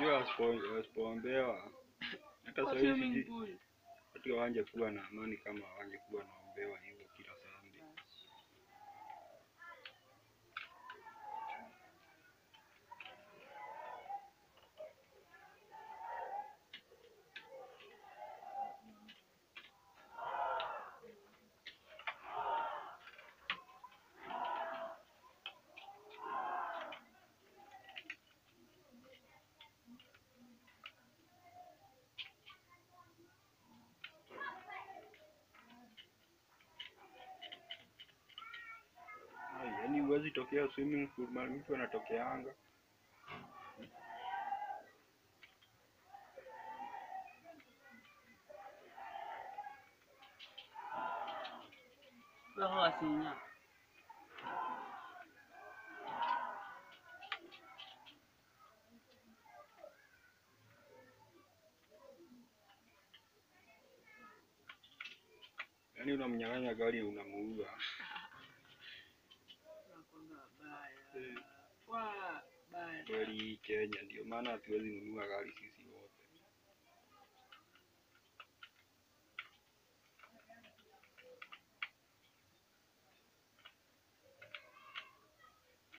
Unajua asipo- asipoombewa hata Kwa sasa hivi swimming sijui pool. watu hawangekuwa na amani kama hawangekuwa naombewa hivyo kila Sunday. Ai, Yaani huwezi tokea swimming pool mahali mtu anatokeanga. Roho asinya. Yaani unamnyang'anya gari unamuua. Nakwanga baya. Eh. Wa baya. Kweli hii Kenya ndio maana hatuwezi nunua gari sisi